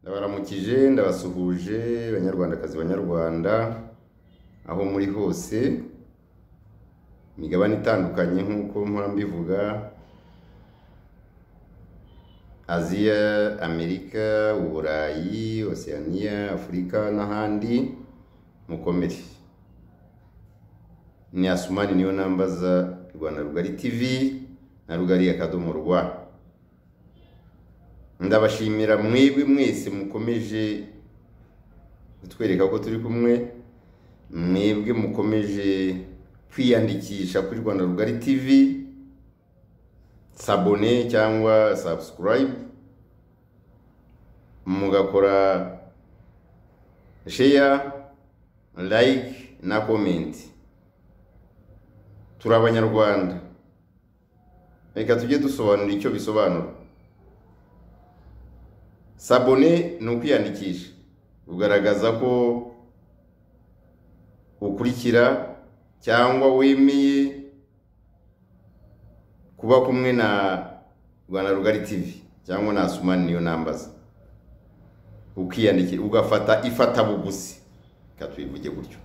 ndabaramukije ndabasuhuje banyarwandakazi banyarwanda aho muri hose imigabane itandukanye nk'uko mpora mbivuga aziya amerika uburayi oceania afurika n'ahandi mukomere ni asumani niyo namba za rwanda rugari tv na rugari akadomo rwa ndabashimira mwebwe mwese mukomeje kutwereka ko turi kumwe mwebwe mukomeje kwiyandikisha kuri rwanda rugari tv sabone cyangwa subscribe mugakora share like na comment turi abanyarwanda reka tujye dusobanura icyo bisobanura sabone ni ukwiyandikisha ugaragaza ko ukurikira cyangwa wemeye kuba kumwe na rwanda rugari tivi cyangwa na sumani niyo nambaza ukiyandikira ugafata ifatabuguzi reka tubivuge gutyo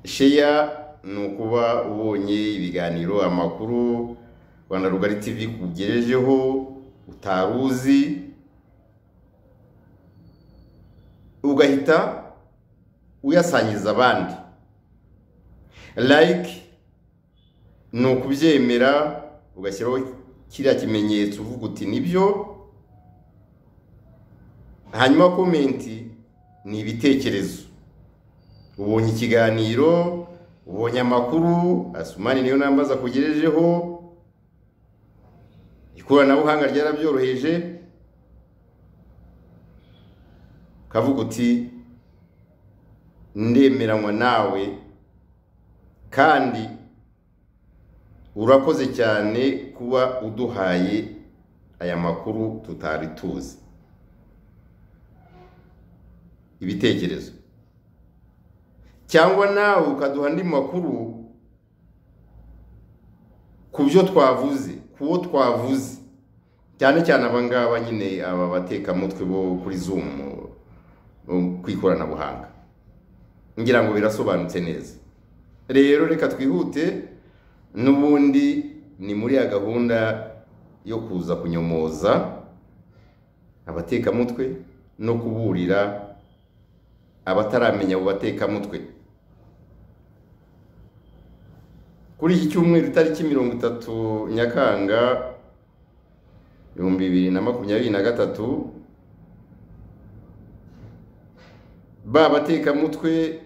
sheya ni ukuba ubonye ibiganiro amakuru rwanda rugari tivi kugejejeho utaruzi ugahita uyasangiza abandi like ni ukubyemera ugashyiraho kiriya kimenyetso uvuga uti nibyo hanyuma komenti ni ibitekerezo ubonye ikiganiro ubonye amakuru asumani niyo nambaza kugejejeho ikoranabuhanga ryarabyoroheje kavuga uti ndemeranywa nawe kandi urakoze cyane kuba uduhaye aya makuru tutari tuzi ibitekerezo cyangwa nawe ukaduha andi makuru ku byo twavuze ku wo twavuze cyane cyane abangaba nyine aba batekamutwe bo kuri zumu ku ikoranabuhanga ngira ngo birasobanutse neza rero reka twihute n'ubundi ni muri ya gahunda yo kuza kunyomoza abatekamutwe no kuburira abataramenya abo batekamutwe kuri iki cyumweru itariki mirongo itatu nyakanga ibihumbi bibiri na makumyabiri na gatatu ba batekamutwe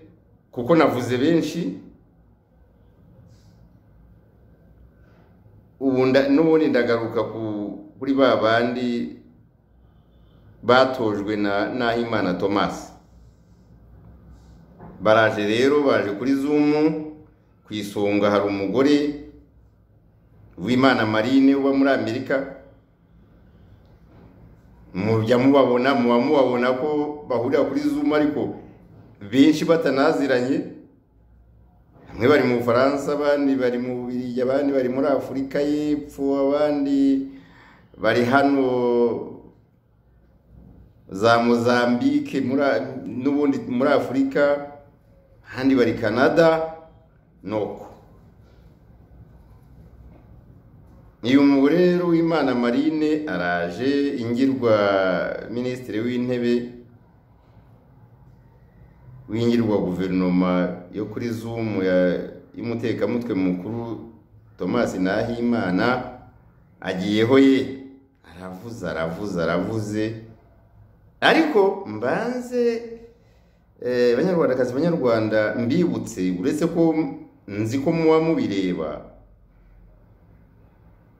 kuko navuze benshi n'ubundi ndagaruka kuri ba bandi batojwe na nahimana thomas baraje rero baje kuri zumu ku isonga hari umugore w'imana marine uba muri amerika mujya mubabona muba mubabona ko bahurira kuri zumu ariko benshi batanaziranye bamwe bari mu bufaransa abandi bari mu bubirigi abandi bari muri afurika y'epfo abandi bari hano za mozambike n'ubundi muri afurika ahandi bari canada nuko uyu mugore rero w'imana marine araje ingirwa minisitiri w'intebe w'ingirwa guverinoma yo kuri zumu y'umutekamutwe mukuru thomas nahimana agiyeho ye aravuze aravuze aravuze ariko mbanze banyarwandakazi banyarwanda mbibutse uretse ko nzi ko muba mubireba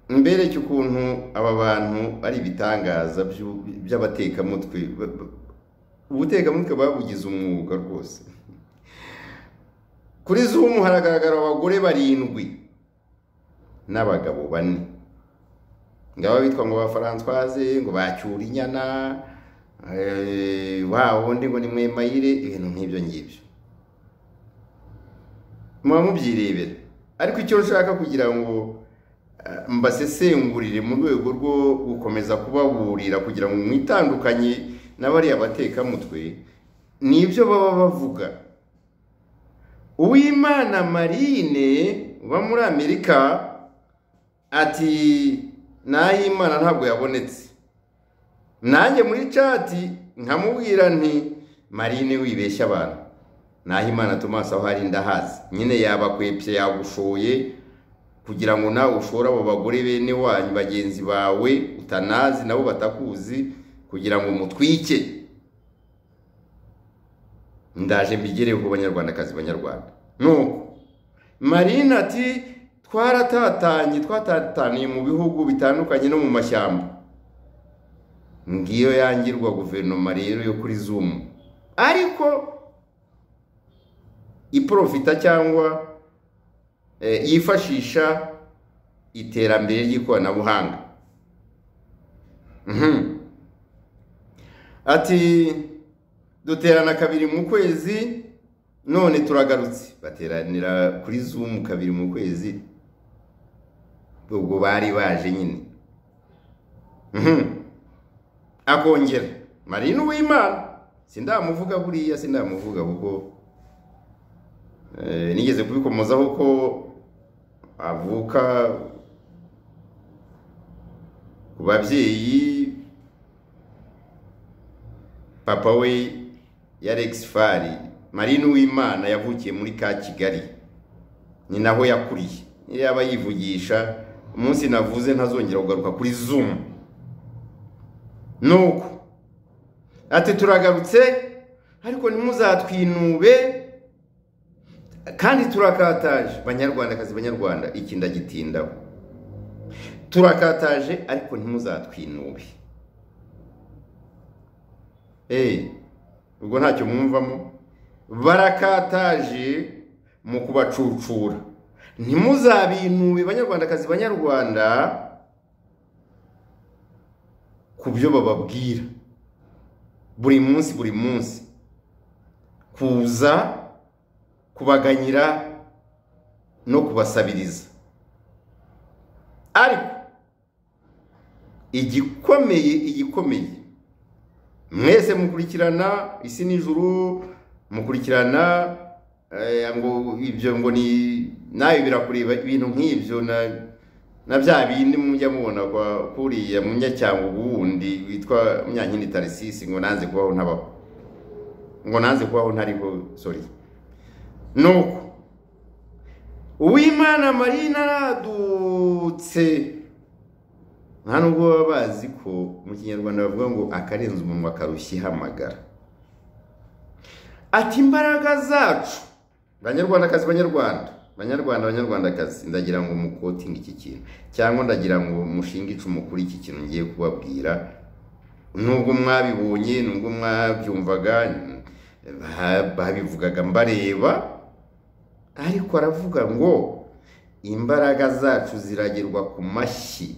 mbereke ukuntu aba bantu ari ibitangaza by'abatekamutwe ubutekamutwe babugize umwuga rwose kuri zumu haragaragara abagore barindwi n'abagabo bane ngaba bitwa ngo ba faranswaze ngo bacyure inyana wa wundi ngo ni mwemayire ibintu nk'ibyo ngibyo muba mubyirebera ariko icyo nshaka kugira ngo mbasesengurire mu rwego rwo gukomeza kubaburira kugira ngo mwitandukanye n'abariya batekamutwe nibyo baba bavuga uwimana marine uba muri amerika ati nayimana ntabwo yabonetse nanjye muri cati nkamubwira nti marine wibeshya abantu nahimana tomasi aho hari ndahazi nyine yabakwepye yagushoye kugira ngo nawe ushore abo bagore bene wanyu bagenzi bawe utanazi nabo batakuzi kugira ngo mutwike ndaje mbigereho ku banyarwandakazi banyarwanda nuko marine ati twaratatanye twatataniye mu bihugu bitandukanye no mu mashyamba ngiyo yangirwa guverinoma rero yo kuri zumu ariko iporofita cyangwa yifashisha iterambere ry'ikoranabuhanga ati duterana kabiri mu kwezi none turagarutse bateranira kuri zumu kabiri mu kwezi ubwo bari baje nyine akongera marine uwimana sindamuvuga buriya sindamuvuga kuko nigeze kubikomozaho ko avuka ku babyeyi papa we ya Rex Fari Marine Uwimana yavukiye muri ka Kigali ni naho yakuriye niyo yaba yivugisha umunsi navuze ntazongera kugaruka kuri Zoom nuko ati turagarutse ariko ntimuzatwinube kandi turakataje banyarwandakazi banyarwanda iki ndagitindaho turakataje ariko ntimuzatwinube ubwo ntacyo mwumvamo barakataje mu kubacucura ntimuzabinube banyarwandakazi banyarwanda ku byo bababwira buri munsi buri munsi kuza kubaganyira no kubasabiriza ariko igikomeye igikomeye mwese mukurikirana isi n'ijuru mukurikirana ngo ibyo ngo ni nawe birakureba ibintu nk'ibyo na bya bindi mujya mubona kuriya munyacyangwa wundi witwa munyankindi tarisisi ngo nanze kubaho ntabaho ngo nanze kubaho ntariho sori nuko uwimana marina aradutse nta nubwo baba bazi ko mu kinyarwanda bavuga ngo akarenza umunwa akarushya ihamagara ati imbaraga zacu banyarwandakazi banyarwanda banyarwanda banyarwandakazi ndagira ngo mukotinge iki kintu cyangwa ndagira ngo mushinge icumu kuri iki kintu ngiye kubabwira nubwo mwabibonye nubwo mwabyumvaga babivugaga mbareba ariko aravuga ngo imbaraga zacu ziragerwa ku mashyi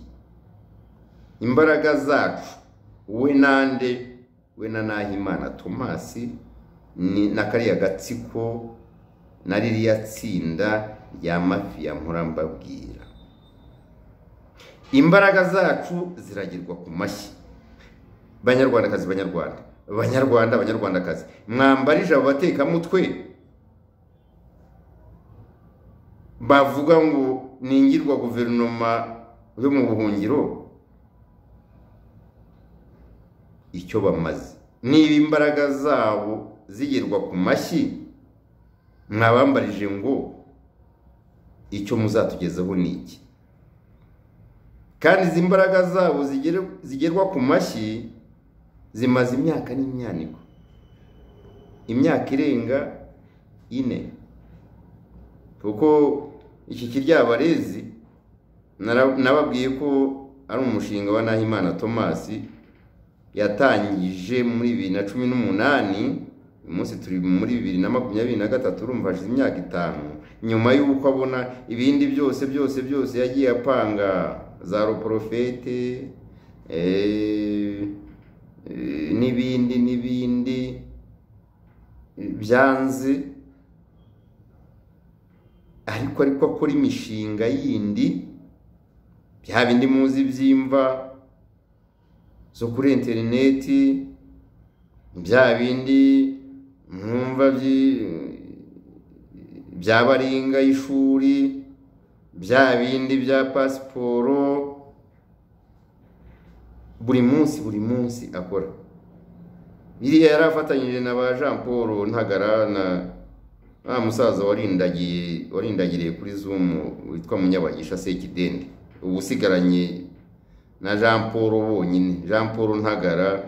imbaraga zacu we nande we na nahimana tomasi na kariya gatsiko na ririya tsinda rya mafiya murambabwira imbaraga zacu ziragerwa ku mashyi banyarwandakazi banyarwanda banyarwanda banyarwandakazi mwambarije abo batekamutwe bavuga ngo ningirwa guverinoma yo mu buhungiro icyo bamaze niba imbaraga zabo zigirwa ku mashyi mwabambarije ngo icyo muzatugezaho ni iki kandi izi mbaraga zabo zigerwa ku mashyi zimaze imyaka n'imyaniko imyaka irenga ine kuko iki kiryabarezi nababwiye ko ari umushinga wa nahimana tomasi yatangije muri bibiri na cumi n'umunani uyu munsi turi muri bibiri na makumyabiri na gatatu urumva hashize imyaka itanu nyuma y'uko abona ibindi byose byose byose yagiye apanga za roporofete n'ibindi n'ibindi byanze ariko ariko akora imishinga yindi bya bindi muzi by'imva zo kuri interineti bya bindi mwumva byi- by'abaringa y'ishuri bya bindi bya pasiporo buri munsi buri munsi akora iriya yari afatanyije na ba jean paul ntagara na wa musaza warindagiye warindagiriye kuri zoom witwa munyabagisha sekidende ubu usigaranye na jean paul bonyine jean paul ntagara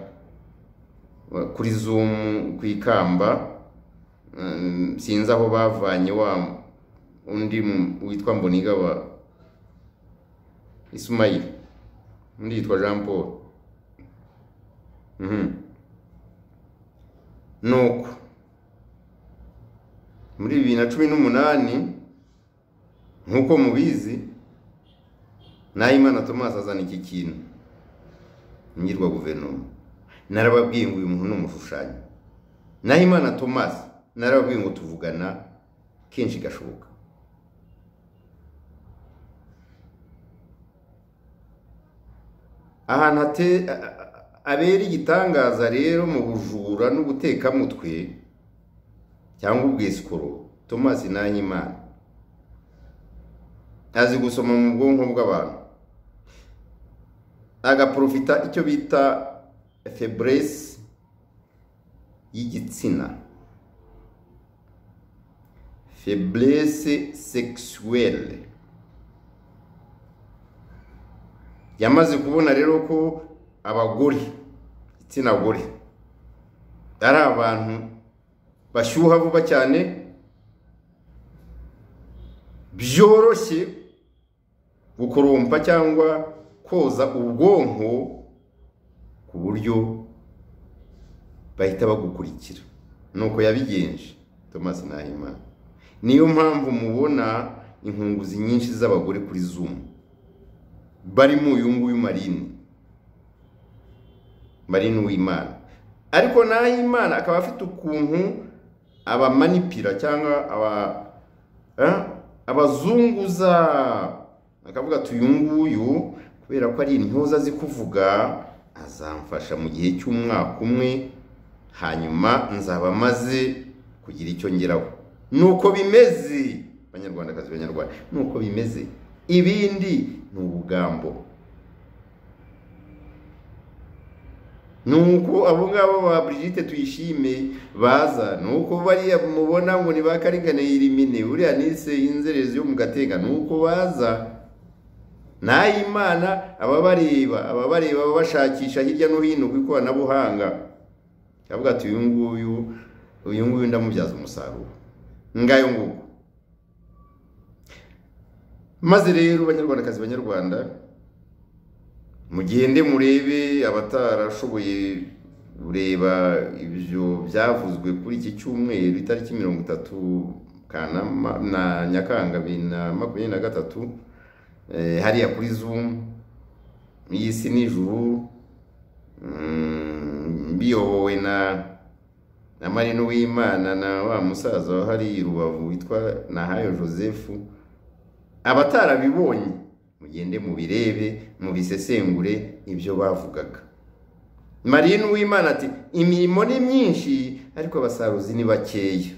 wa- kuri zoom ku ikamba Mm, sinzi aho bavanye wa undi mu- witwa mbonigaba isumayili undi yitwa jean paul Mhm. nuko muri bibiri na cumi n'umunani nk'uko mubizi nahimana tomasi azana iki kintu nyirwa guverinoma narababwiye ngo uyu muntu ni umushushanyi nahimana tomasi narababwiye ngo tuvugana kenshi gashoboka ahantu hate- a- a- abera igitangaza rero mu bujura n'ubutekamutwe cyangwa ubwisikoro tomasi nahimana azi gusoma mu bwonko bw'abantu agaprofita icyo bita febrese y'igitsina febrese sexuelle yamaze kubona rero ko abagore igitsina gore ari abantu bashyuha vuba cyane byoroshye gukorompa cyangwa koza ubwonko ku buryo bahita bagukurikira nuko yabigenje thomas nahimana niyo mpamvu mubona inkunguzi nyinshi z'abagore kuri zoom barimo uyu nguyu marine marine w'imana ariko nahimana akaba afite ukuntu abamanipira cyangwa aba eh, abazunguza akavuga ati uyu nguyu kubera ko ari intyoza azi kuvuga azamfasha mu gihe cy'umwaka umwe hanyuma nzaba maze kugira icyo ngeraho nuko bimeze banyarwandakazi banyarwanda nuko bimeze ibindi ni ubugambo nuko abo ngabo ba Brigitte tuyishime baza nuko bariya mubona ngo ni ba karigane yirimine uriya nise inzererezi yo mu gatega nuko baza nahimana ababareba ababareba babashakisha hirya no hino ku ikoranabuhanga avuga ati uyu nguyu uyu nguyu ndamubyaza umusaruro ngayo nguko maze rero banyarwandakazi banyarwanda mugende murebe abatarashoboye kureba ibyo byavuzwe kuri iki cyumweru itariki mirongo itatu kanama na nyakanga bibiri na makumyabiri na gatatu eh, hariya kuri zoom iyi si nijuru mm, biyobowe na na marino w'imana na wa musaza wa hariya i rubavu witwa nahayo joseph abatarabibonye mugende mubirebe mubisesengure ibyo bavugaga marine uwimana ati imirimo ni myinshi ariko abasaruzi ni bakeya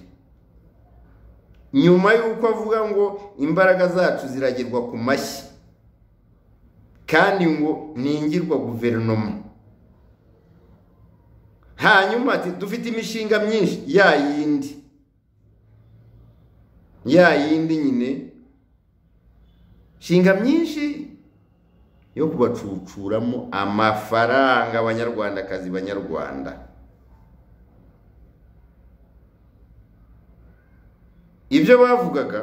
nyuma y'uko avuga ngo imbaraga zacu ziragirwa ku mashyi kandi ngo ningirwa guverinoma hanyuma ati dufite imishinga myinshi ya yindi ya yindi nyine nshinga myinshi yo kubacucuramo amafaranga abanyarwandakazi banyarwanda ibyo bavugaga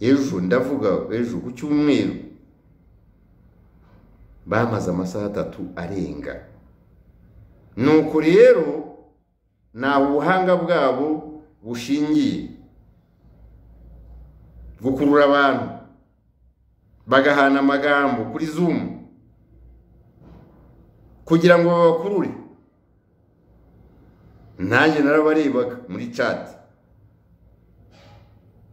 ejo ndavuga ejo ku cyumweru bamaze amasaha atatu arenga nuko rero nta buhanga bwabo bushingiye gukurura abantu bagahana amagambo kuri zoom kugira ngo babakurure nanjye narabarebaga muri chat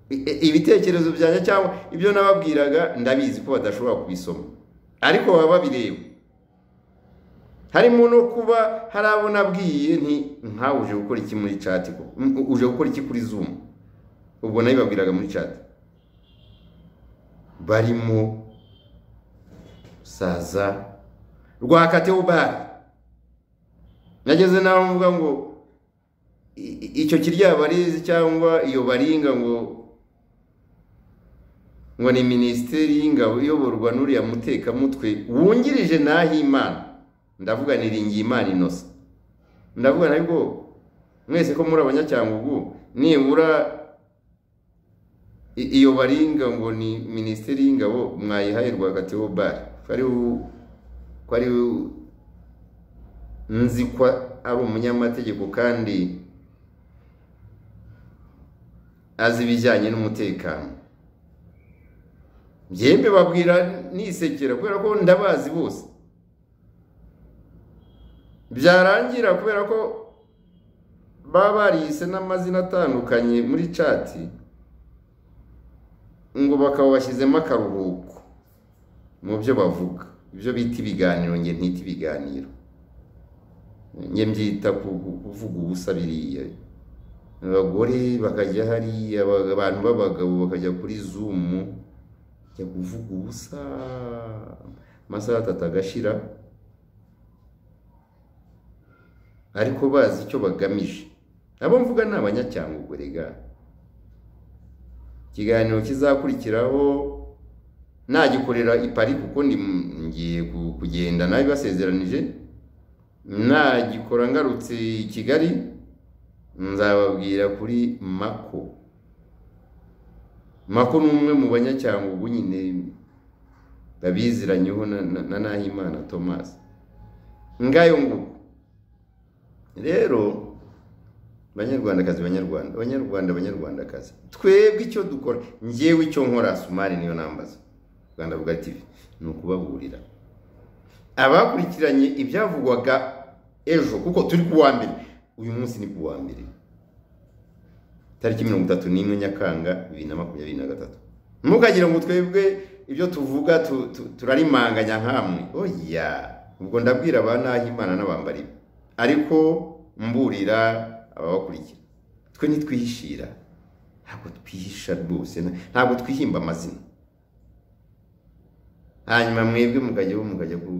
I- i- ibitekerezo byanjye cyangwa ibyo nababwiraga ndabizi ko badashobora kubisoma ariko baba babireba harimo no kuba hari abo nabwiye nti nkawe uje gukora iki muri chat ko uje gukora iki kuri zoom ubwo nabibabwiraga muri chat barimo saza rwakateobari nageze naho mvuga ngo i- i- icyo kiryabarizi cyangwa iyo baringa ngo ngo ni minisiteri y'ingabo iyoborwa n'uriya mutekamutwe wungirije n'ahimana ndavuga ni ringimana inosa ndavuga na bwo mwese ko muri abanyacyangugu nibura i- iyo baringa ngo ni minisiteri y'ingabo mwayihaye rwagateho bari ko ari u- ko ari u- nzi ko ari umunyamategeko kandi azi ibijyanye n'umutekano byembe babwira nisekera kubera ko ndabazi bose byarangira kubera ko baba bariyise n'amazina atandukanye muri cati ngo bakaba bashyizemo akaruhuko mu byo bavuga ibyo bita ibiganiro nge ntita ibiganiro nge mbyita ku- ku- kuvuga ubusa biriya abagore bakajya hariya aba- abantu b'abagabo bakajya kuri zumu jya kuvuga ubusa amasaha atatu agashira ariko bazi icyo bagamije abo mvuga ni abanyacyangugu rega ikiganiro kizakurikiraho nagikorera i Paris kuko ndi mu- ngiye ku- kugenda nabibasezeranije nagikora ngarutse i Kigali nzababwira kuri mako mako ni umwe mu banyacyangugu nyine babiziranyeho na, na, na Nahimana Thomas ngayo nguko rero banyarwandakazi banyarwanda banyarwanda banyarwandakazi twebwe icyo dukora ngewe icyo nkora sumari niyo nambaza rwanda vuga tv ni ukubaburira abakurikiranye ibyavugwaga ejo kuko turi ku wa mbere uyu munsi ni ku wa mbere tariki mirongo itatu n'imwe nyakanga bibiri na makumyabiri na gatatu ntukagire ngo twebwe ibyo tuvuga tu- tu- turarimanganya nkamwe oya ubwo ndabwira ba nahimana n'abambaribe ariko mburira ababakurikira twe ntitwihishira ntabwo twihisha rwose na- ntabwo twihimba amazina hanyuma mwebwe mukajyaho mukajya ku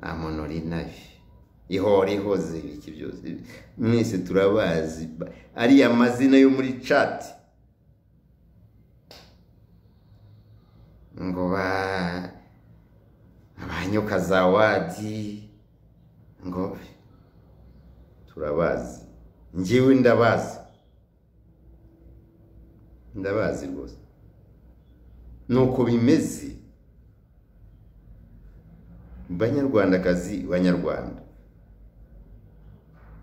amonori nabi ihora ihoze ibiki byose mwese turabazi ba- ariya mazina yo muri chat ngo ba abanyoka za wadi ngo turabazi njyewe ndabazi ndabazi rwose nuko bimeze banyarwandakazi banyarwanda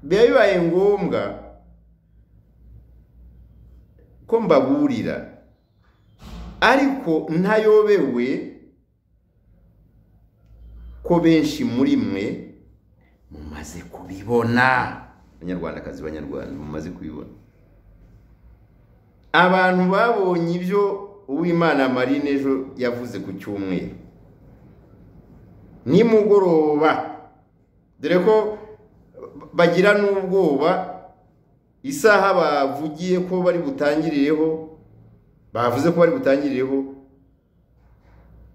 biba bibaye ngombwa ko mbaburira ariko ntayobewe ko benshi muri mwe mumaze kubibona banyarwandakazi banyarwanda mumaze kubibona abantu babonye ibyo uwimana marine ejo yavuze ku cyumweru nimugoroba dore ko bagira n'ubwoba isaha bavugiye ko bari butangirireho bavuze ko bari butangirireho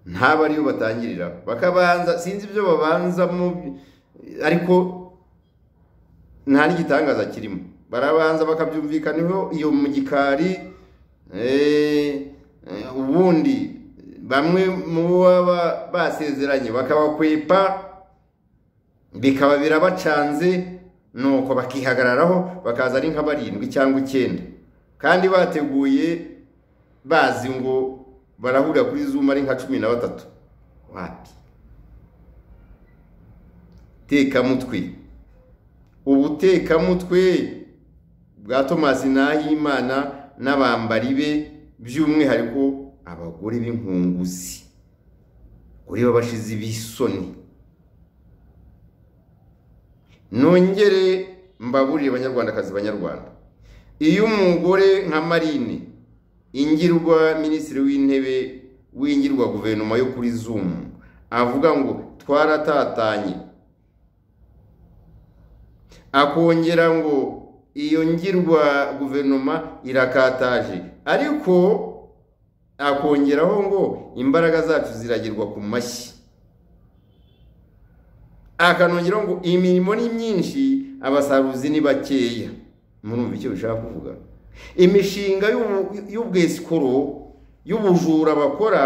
ntaba ariyo batangirira bakabanza sinzi ibyo babanzamo ariko nta n'igitangaza kirimo barabanza bakabyumvikanaho iyo mu gikari eh, eh, ubundi bamwe mu bo baba basezeranye bakabakwepa bikaba birabacanze nuko bakihagararaho bakaza ari nka barindwi cyangwa icyenda kandi bateguye bazi ngo barahurira kuri zuma ari nka cumi na batatu wapi tekamutwe ubutekamutwe bwa tomasi nahimana n'abambari be by'umwihariko abagore b'inkunguzi kuri b'abashizi b'isoni nongere mbaburire banyarwandakazi banyarwanda iyo umugore nka marine ingirwa minisitiri w'intebe w'ingirwa guverinoma yo kuri zumu avuga ngo twaratatanye akongera ngo iyo ngirwa guverinoma irakataje ariko akongeraho ngo imbaraga zacu ziragirwa ku mashyi akanongeraho ngo imirimo ni myinshi abasaruzi ni bakeya murumva icyo bishaka kuvuga imishinga y'ubu- y'ubwesikoro y'ubujura bakora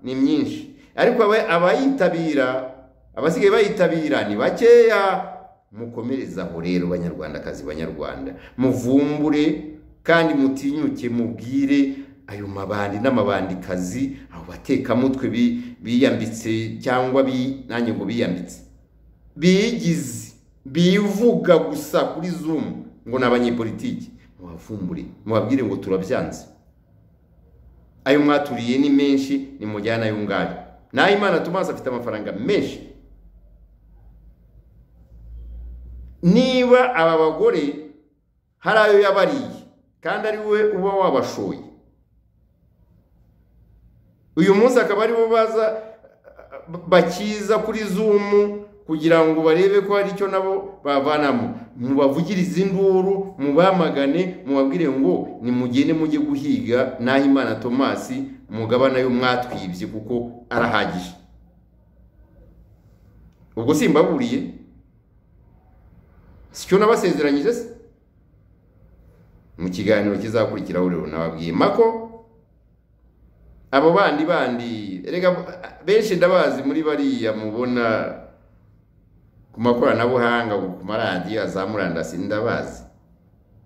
ni myinshi ariko aba- abayitabira abasigaye bayitabira ni bakeya mukomereze aho rero banyarwandakazi banyarwanda muvumbure kandi mutinyuke mubwire ayo mabandi n'amabandikazi abo batekamutwe bi- biyambitse cyangwa bi- nanjye ngo biyambitse bigize bivuga gusa kuri zoom ngo ni abanyepolitiki mubavumbure mubabwire ngo turabyanze ayo mwaturiye ni menshi ni mujyana ayo ngayo naho imana tumazi afite amafaranga menshi niba aba bagore hari ayo yabariye kandi ari we uba wabashoye uyu munsi akaba aribo baza bakiza kuri zumu kugira ngo barebe ko hari icyo nabo bavanamo mubavugirize induru mubamagane mubabwire ngo nimugende mujye guhiga n'aho imana tomasi mugabana yo mwatwibye kuko arahagije ubwo simbaburiye si cyo nabasezeranyije se mu kiganiro kizakurikiraho rero nababwiye mako abo bandi bandi erega benshi ndabazi muri bariya mubona ku makoranabuhanga ku maradiyo za murandasi ndabazi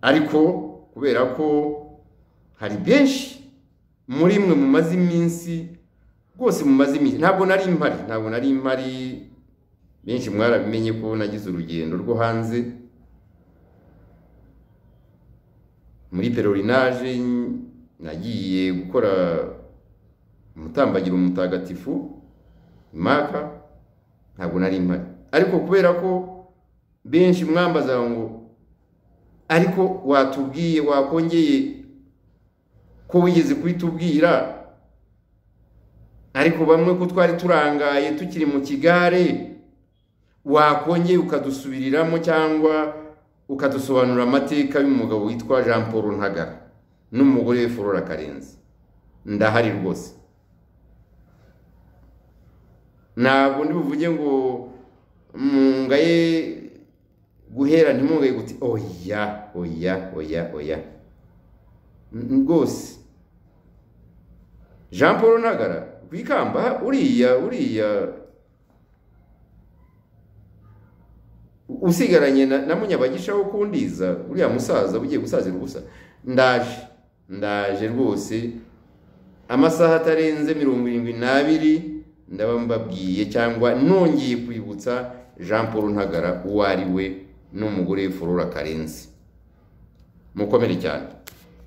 ariko kubera ko hari benshi muri mwe mumaze iminsi rwose mumaze iminsi ntabwo nari mpari ntabwo nari mpari benshi mwarabimenye ko nagize urugendo rwo hanze muri perorinage nagiye gukora umutambagiro mutagatifu imaka ntabwo nari mpari ariko kubera ko benshi mwambaza ngo ariko watubwiye wakongeye ko wigeze kubitubwira ariko bamwe ko twari turangaye tukiri mu kigare wakongeye ukadusubiriramo cyangwa ukadusobanurira amateka y'umugabo witwa jean paul ntagara n'umugore we flora karenzi ndahari rwose ntabwo ndibuvuge ngo mungaye guhera ntimungaye guti oya oya oya oya N- rwose jean paul ntagara ku ikamba uriya uriya usigaranye na, na munyabagisha wo kundiza uriya musaza ugiye gusazira ubusa ndaje ndaje rwose amasaha atarenze mirongo irindwi n'abiri ndaba mbabwiye cyangwa nongeye kwibutsa jean paul ntagara uwo ari we n'umugore we flora karenzi mukomere cyane